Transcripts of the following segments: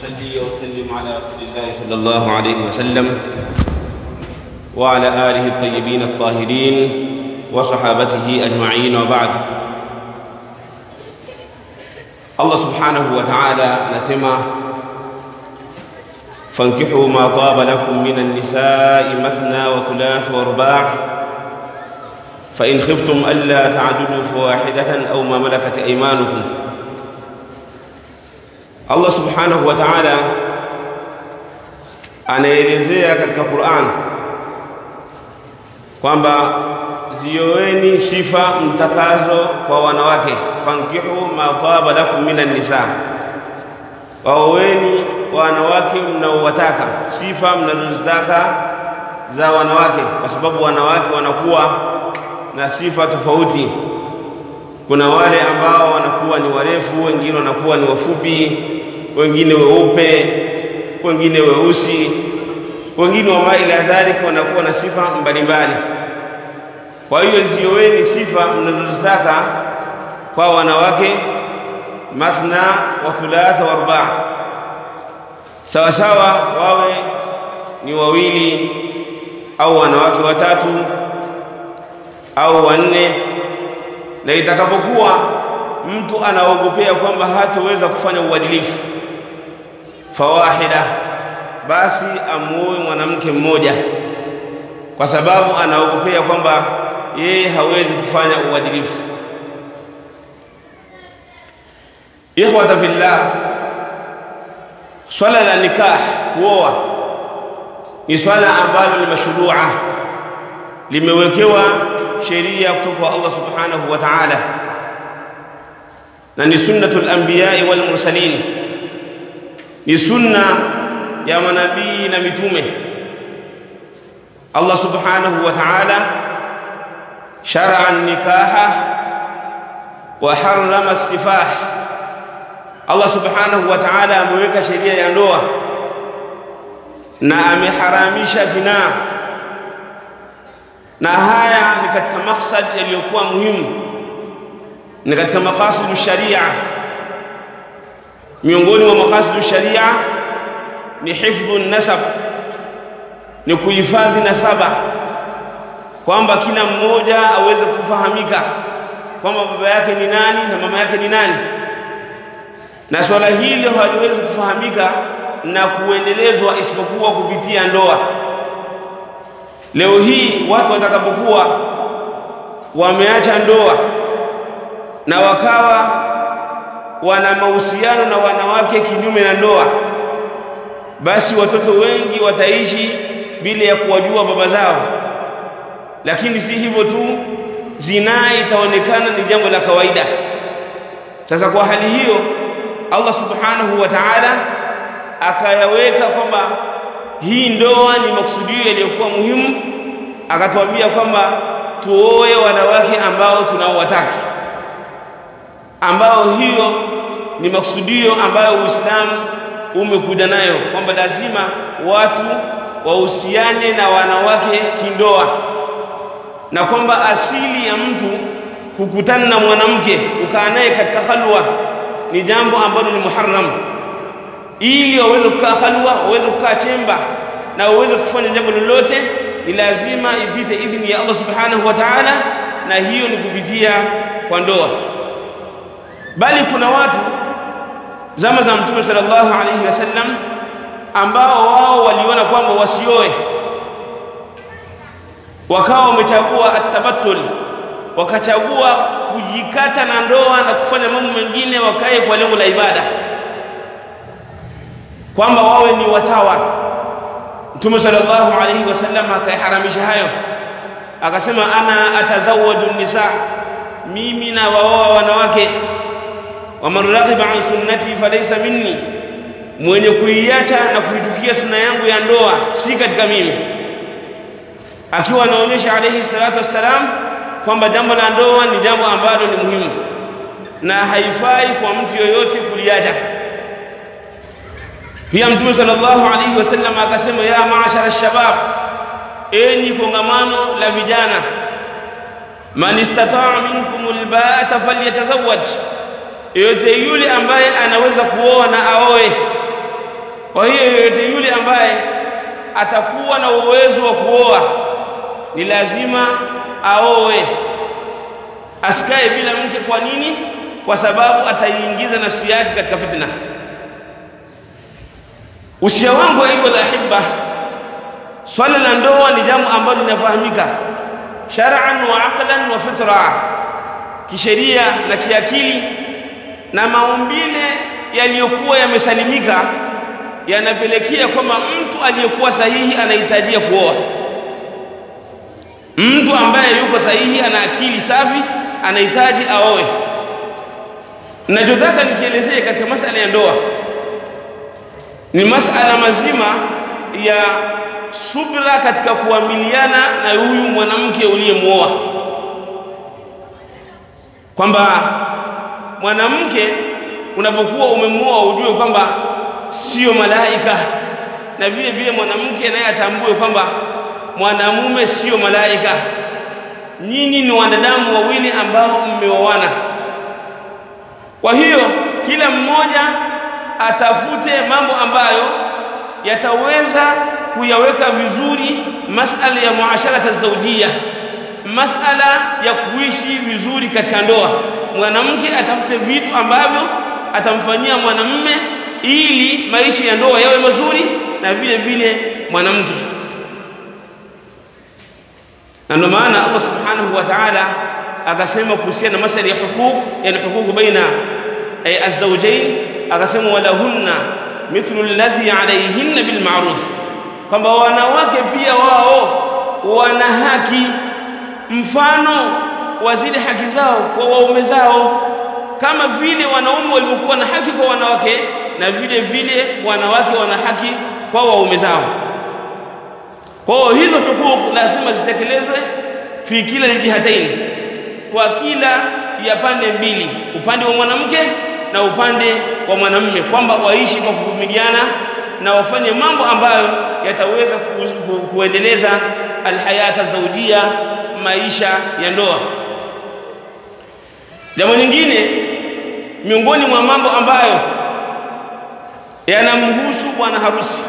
وأصلي وأسلم على رسول الله صلى الله عليه وسلم وعلى آله الطيبين الطاهرين وصحابته أجمعين وبعد Allah subhanahu wa ta'ala anasema fankihu ma taba lakum minan nisa'i mathna wa thulath wa ruba' fa in khiftum alla ta'dilu fawahidatan aw ma malakat aymanukum Allah subhanahu wa ta'ala anaelezea katika Qur'an kwamba zioeni sifa mtakazo kwa wanawake fankihu ma taba lakum minan nisa waoweni wanawake mnaowataka sifa mnazozitaka za wanawake kwa sababu wanawake wanakuwa na sifa tofauti kuna wale ambao wanakuwa ni warefu wengine wanakuwa ni wafupi wengine weupe wengine weusi wengine wa ila dhalika wanakuwa na sifa mbalimbali kwa hiyo zioweni sifa mnazozitaka kwa wanawake mathna wa thulatha wa arba sawa sawa wawe ni wawili au wanawake watatu au wanne na itakapokuwa mtu anaogopea kwamba hatoweza kufanya uadilifu fawahida basi amuoe mwanamke mmoja kwa sababu anaogopea kwamba yeye hawezi kufanya uadilifu ikhwata fillah swala la nikah kuoa ni swala ambalo ni mashrua limewekewa sheria kutoka kwa Allah subhanahu wa ta'ala na ni sunnatul anbiya'i wal mursalin ni sunna ya manabii na mitume Allah subhanahu wa ta'ala shar'a an-nikaha wa harrama istifah Allah subhanahu wa ta'ala ameweka sheria ya ndoa na ameharamisha zinaa na haya ni katika maksad yaliyokuwa muhimu ni katika maqasidu sharia miongoni mwa maqasidu sharia ni hifdhu nasab ni kuhifadhi nasaba kwamba kila mmoja aweze kufahamika kwamba baba yake ni nani na mama yake ni nani na swala hilo haliwezi kufahamika na kuendelezwa isipokuwa kupitia ndoa leo hii watu watakapokuwa wameacha ndoa na wakawa wana mahusiano na wanawake kinyume na ndoa basi watoto wengi wataishi bila ya kuwajua baba zao lakini si hivyo tu zinaa itaonekana ni jambo la kawaida sasa kwa hali hiyo Allah subhanahu wa ta'ala akayaweka kwamba hii ndoa ni maksudio yaliyokuwa muhimu akatuambia kwamba tuoe wanawake ambao tunaowataka ambao hiyo ni maksudio ambayo Uislamu umekuja nayo kwamba lazima watu wahusiane na wanawake kindoa na kwamba asili ya mtu kukutana na mwanamke ukaa naye katika halwa ni jambo ambalo ni muharram ili waweze kukaa halwa waweze kukaa chemba na waweze kufanya jambo lolote ni lazima ipite idhini ya Allah subhanahu wa ta'ala na hiyo ni kupitia kwa ndoa bali kuna watu zama za mtume sallallahu alaihi wasallam ambao wao waliona kwamba wasioe wakawa wamechagua atabattul wakachagua kujikata na ndoa na kufanya mambo mengine wakae kwa lengo la ibada kwamba wawe ni watawa Mtume sallallahu alaihi wasallam akaiharamisha hayo akasema ana atazawwaju nisa mimi na waoa wanawake waman raghiba an sunnati falaysa minni mwenye kuiacha na kuitukia sunna yangu ya ndoa si katika mimi akiwa anaonyesha alayhi salatu wassalam kwamba jambo la ndoa ni jambo ambalo ni muhimu na haifai kwa mtu yoyote kuliacha pia mtume sallallahu alaihi wasallam akasema ya maashara shabab enyi kongamano la vijana man istataa minkum alba'ata falyatazawwaj yote yule ambaye anaweza kuoa na aoe kwa hiyo yeyote yule ambaye atakuwa na uwezo wa kuoa ni lazima aoe asikae bila mke kwa nini kwa sababu ataiingiza nafsi yake katika fitna usia wangu aiyuha alahibba swala la ndoa ni jambo ambalo linafahamika shar'an wa aqlan wa fitra kisheria na kiakili na maumbile yaliyokuwa yamesalimika yanapelekea kwamba mtu aliyekuwa sahihi anahitajia kuoa mtu ambaye yuko sahihi ana akili safi anahitaji aoe ninachotaka nikielezee katika masala ya ndoa ni masala mazima ya subra katika kuamiliana na huyu mwanamke uliyemuoa kwamba mwanamke unapokuwa umemuoa ujue kwamba sio malaika na vile vile mwanamke naye atambue kwamba mwanamume sio malaika nyinyi ni wanadamu wawili ambao mmeoana kwa hiyo kila mmoja atafute mambo ambayo yataweza kuyaweka vizuri masala ya muasharata zawjia masala ya kuishi vizuri katika ndoa mwanamke atafute vitu ambavyo atamfanyia mwanamume ili maisha ya ndoa yawe mazuri na vile vile mwanamke na ndio maana Allah subhanahu wa ta'ala akasema kuhusiana na masala ya huquq yani huquq baina ay azwajain akasema walahunna mithlu alladhi alayhinna bil ma'ruf kwamba wanawake pia wao wana haki mfano wa zile haki zao kwa waume zao kama vile wanaume walivyokuwa na haki kwa wanawake na vile vile wanawake wana haki kwa waume zao kwa hiyo hizo hukuku lazima zitekelezwe fi kila aljihatain kwa kila ya pande mbili upande wa mwanamke na upande wa mwanamume kwamba waishi kwa kuvumiliana na wafanye mambo ambayo yataweza ku, ku, kuendeleza alhayata zawjia maisha ya ndoa jambo lingine miongoni mwa mambo ambayo yanamhusu bwana harusi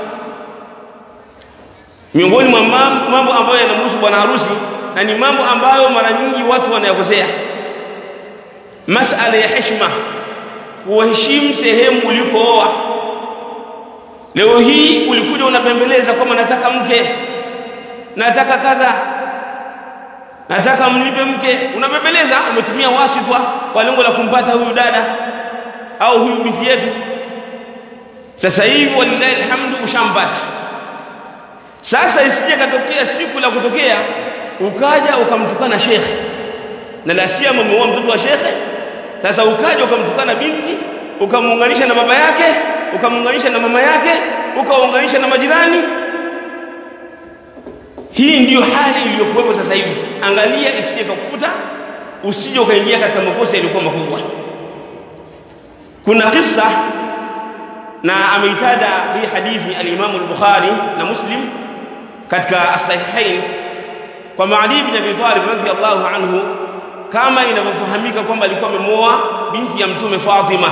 miongoni mwa mambo ambayo yanamhusu bwana harusi na ni mambo ambayo mara nyingi watu wanayakosea masala ya heshima kuheshimu sehemu ulikooa leo hii ulikuja unabembeleza kwamba nataka mke nataka kadha nataka mlipe mke unabembeleza umetumia wasitwa kwa lengo la kumpata huyu dada au huyu binti yetu sasa hivi walillahi alhamdu ushampata sasa isije katokea siku la kutokea ukaja ukamtukana shekhe na la siyama umeoa mtoto wa shekhe sasa ukaja ukamtukana binti ukamuunganisha na baba yake ukamuunganisha na mama yake ukaunganisha na majirani hii ndiyo hali iliyokuwepo sasa hivi angalia isije kukuta usije ukaingia katika makosa yaliyokuwa makubwa kuna kisa na ameitaja hii hadithi al-Imam al-Bukhari na Muslim katika as-sahihain kwa Ali ibn Abi Talib radhiyallahu anhu kama inavyofahamika kwamba alikuwa amemoa binti ya mtume Fatima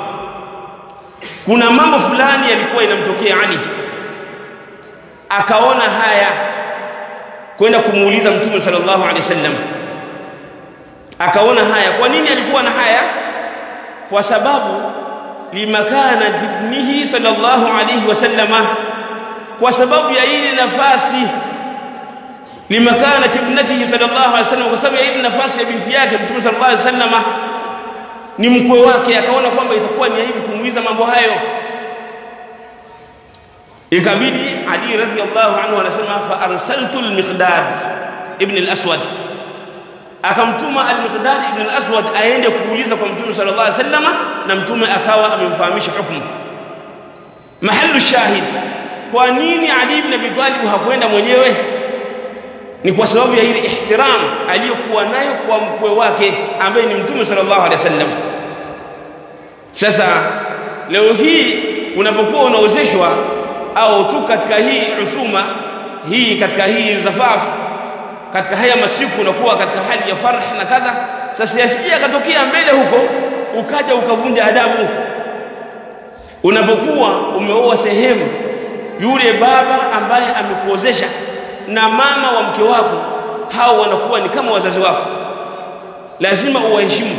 kuna mambo fulani yalikuwa inamtokea Ali akaona haya kwenda kumuuliza mtume sallallahu alaihi wasallam akaona haya kwa nini alikuwa na haya kwa sababu limakana ibnihi sallallahu alaihi wasallama kwa sababu ya ile nafasi limakana ibnatihi sallallahu alaihi wasallam kwa sababu ya ile nafasi ya binti yake mtume sallallahu alaihi wasallama ni mkwe wake akaona kwamba itakuwa ni aibu kumuuliza mambo hayo ikabidi Ali radhiyallahu anhu anasema fa arsaltu al-Miqdad ibn al-Aswad akamtuma al-Miqdad ibn al-Aswad aende kuuliza kwa Mtume sallallahu alaihi wasallam na Mtume akawa amemfahamisha hukumu mahallu shahid kwa nini Ali ibn Abi Talib hakwenda mwenyewe ni kwa sababu ya ile ihtiram aliyokuwa nayo kwa mkwe wake ambaye ni Mtume sallallahu alaihi wasallam sasa leo hii unapokuwa unaozeshwa au tu katika hii usuma hii katika hii zafaf katika haya masiku unakuwa katika hali ya farah na kadha sasa yasije akatokea mbele huko ukaja ukavunja adabu unapokuwa umeoa sehemu yule baba ambaye amekuozesha na mama wa mke wako hao wanakuwa ni kama wazazi wako lazima uwaheshimu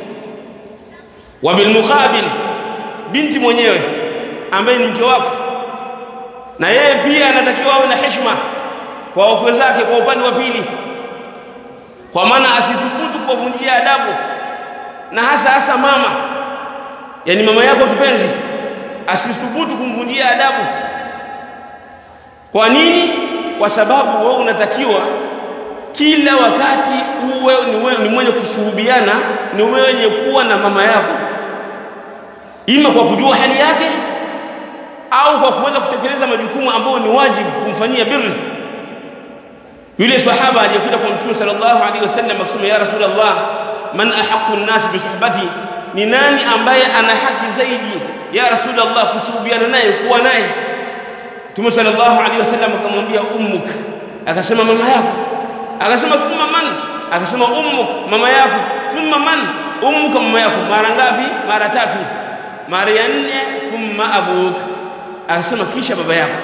wa bilmuqabil binti mwenyewe ambaye ni mke wako na yeye pia anatakiwa awe na heshima kwa wakwe zake kwa upande wa pili kwa maana asithubutu kuwavunjia adabu na hasa hasa mama yani mama yako kipenzi asithubutu kumvunjia adabu kwa nini kwa sababu wewe unatakiwa kila wakati uwe ni, wewe, ni mwenye kusuhubiana ni wenye kuwa na mama yako ima kwa kujua hali yake au kwa kuweza kutekeleza majukumu ambayo ni wajibu kumfanyia birri yule sahaba aliyekuja kwa mtume sallallahu alaihi wasallam akisema ya rasulullah man ahaqqu an-nas bi suhbati ni nani ambaye ana haki zaidi ya rasulullah kusuhubiana naye kuwa naye mtume sallallahu alaihi wasallam akamwambia ummuk akasema mama yako akasema thumma man akasema ummuk mama yako thumma man ummuka mama yako mara ngapi mara tatu mara ya nne thumma abuk akasema kisha baba yako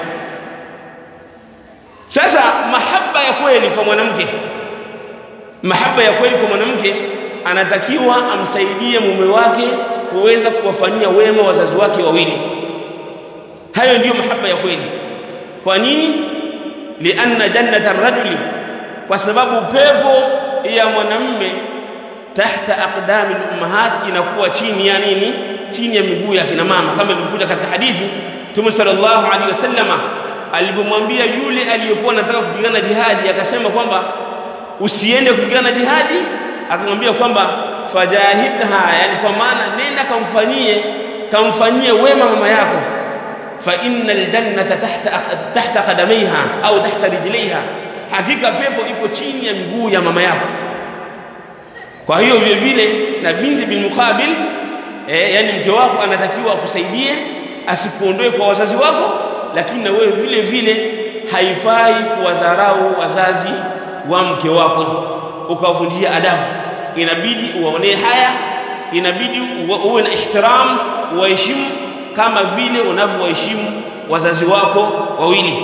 sasa mahaba ya kweli kwa mwanamke mahaba ya kweli kwa mwanamke anatakiwa amsaidie mume wake kuweza kuwafanyia wema wazazi wake wawili hayo ndiyo mahaba ya kweli kwa nini lianna jannata ar-rajuli kwa sababu pepo ya mwanamme tahta aqdami al-ummahat inakuwa chini ya nini chini ya miguu ya kina mama kama ilivyokuja katika hadithi Mtume sallallahu alaihi wasallama alipomwambia yule aliyekuwa anataka kupigana jihadi akasema kwamba usiende kupigana jihadi akamwambia kwamba fajahidha yani kwa maana nenda kamfanyie kamfanyie wema mama yako fa innal jannata tahta tahta qadamaiha au tahta rijlaiha hakika pepo iko chini ya miguu ya mama yako kwa hiyo vile vile na binti bil muqabil eh, yani mke wako anatakiwa akusaidie asikuondoe kwa wazazi wako lakini na wewe vile vile haifai kuwadharau wazazi wa mke wako ukawavunjia adabu inabidi uwaonee haya inabidi uwe na ihtiram uwaheshimu kama vile unavyowaheshimu wazazi wako wawili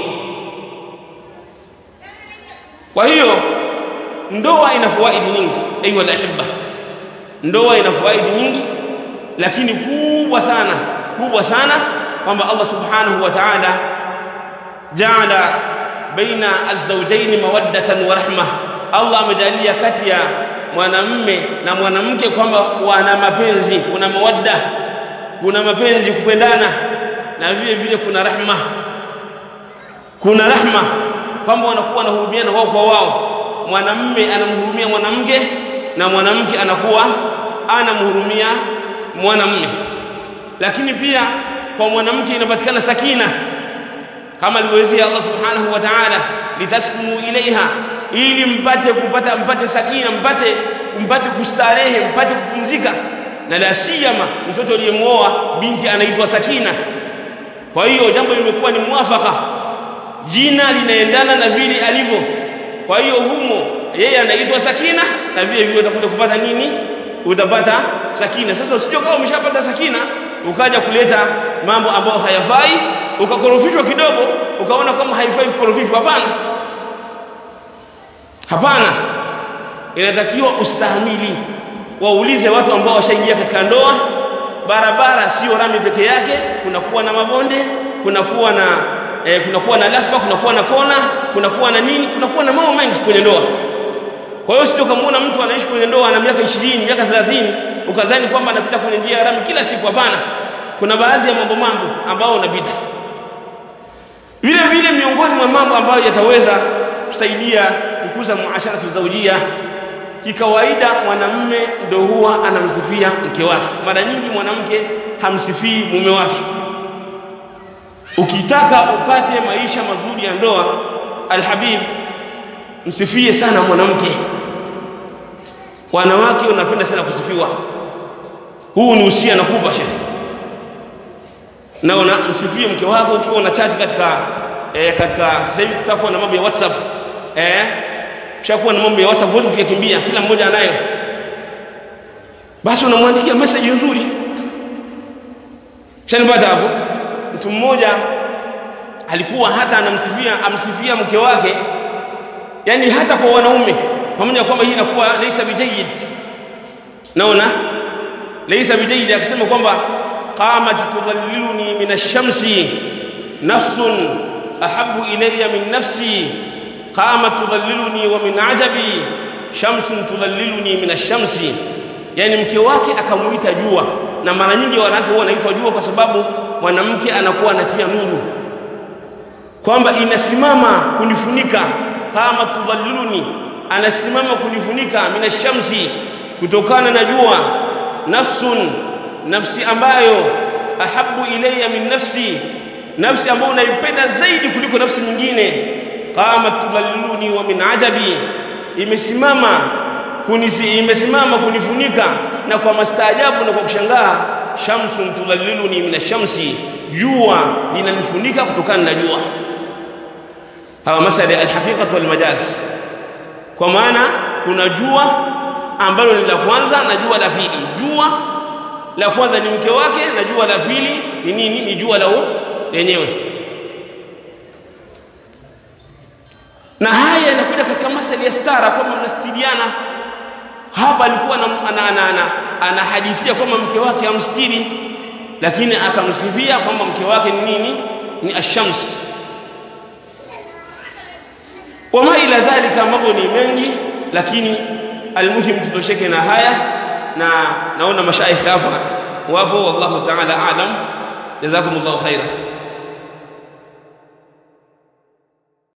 kwa hiyo ndoa ina fawaidi nyingi ayu alahibba ndoa ina fawaidi nyingi lakini kubwa sana kubwa sana kwamba Allah subhanahu wa ta'ala jaala baina az-zawjayn mawaddatan wa rahma Allah amejalia kati ya mwanamme na mwanamke kwamba wana mapenzi kuna mawadda kuna mapenzi kupendana na vile vile kuna rahma kuna rahma kwamba wanakuwa wanahurumiana wao kwa wao mwanamme anamhurumia mwanamke na mwanamke anakuwa anamhurumia mwanamme lakini pia kwa mwanamke inapatikana sakina kama alivyoelezea Allah subhanahu wa ta'ala litaskunu ilaiha ili mpate kupata mpate sakina mpate mpate kustarehe mpate kupumzika na la siyama mtoto aliyemuoa binti anaitwa sakina kwa hiyo jambo limekuwa ni mwafaka jina linaendana na vile alivyo kwa hiyo humo yeye anaitwa sakina na vile vile utakuja kupata nini utapata sakina sasa usijue kama umeshapata sakina ukaja kuleta mambo ambayo hayafai ukakorofishwa kidogo ukaona kama haifai kukorofishwa hapana hapana inatakiwa ustahimili waulize watu ambao washaingia katika ndoa barabara sio rami peke yake kunakuwa na mabonde kunakuwa na eh, kunakuwa na lafa kunakuwa na kona kunakuwa na nini kunakuwa na mambo mengi kwenye ndoa kwa hiyo sio kumuona mtu anaishi kwenye ndoa na miaka 20 miaka 30 ukadhani kwamba anapita kwenye njia ya rami kila siku hapana kuna baadhi ya mambo mambo ambao unapita vile vile miongoni mwa mambo ambayo yataweza kusaidia kukuza muasharatu zawjia kikawaida mwanamme ndo huwa anamsifia mke wake mara nyingi mwanamke hamsifii mume wake ukitaka upate maisha mazuri ya ndoa alhabib msifie sana mwanamke wanawake wanapenda sana kusifiwa huu ni usia nakupa shehe na unamsifie mke wako ukiwa una chat katika eh, katika sasa hivi kutakuwa na mambo ya WhatsApp eh kishakuwa na mambo ya WhatsApp huwezi kuyakimbia kila mmoja anayo basi unamwandikia message nzuri shanipata hapo mtu mmoja alikuwa hata anamsifia amsifia mke wake yani hata kwa wanaume pamoja kwamba hii inakuwa laysa bijayid naona laysa bijayid akisema kwamba qamat tudhalliluni min ash-shamsi nafsun ahabbu ilayya min nafsi qamat tudhalliluni wa min ajabi shamsun tudhalliluni min ash-shamsi yani mke wake akamuita jua na mara nyingi wanawake huwa wanaitwa jua kwa sababu mwanamke anakuwa anatia nuru kwamba inasimama kunifunika kama tudhalliluni anasimama kunifunika minashamsi kutokana na jua nafsun nafsi ambayo ahabu ilayya min nafsi nafsi ambayo naipenda zaidi kuliko nafsi nyingine kama tudhalliluni wa min ajabi imesimama kunisi imesimama kunifunika na kwa mastaajabu na kwa kushangaa shamsun tudhalliluni min shamsi jua linanifunika kutokana na jua hawa masala ya alhaqiqatu walmajaz kwa maana kuna jua ambalo ni la kwanza na jua la pili jua la kwanza ni mke wake na jua la pili ni nini ni jua la lenyewe na haya yanakuja katika masala ya stara kwamba mnastiriana hapa alikuwa anahadithia kwamba mke wake amstiri lakini akamsifia kwamba mke wake ni nini ni ashams wama ila dhalika mambo ni mengi lakini almuhim tutosheke na haya na naona mashaikh hapa wapo wallahu ta'ala alam jazakumullahu khaira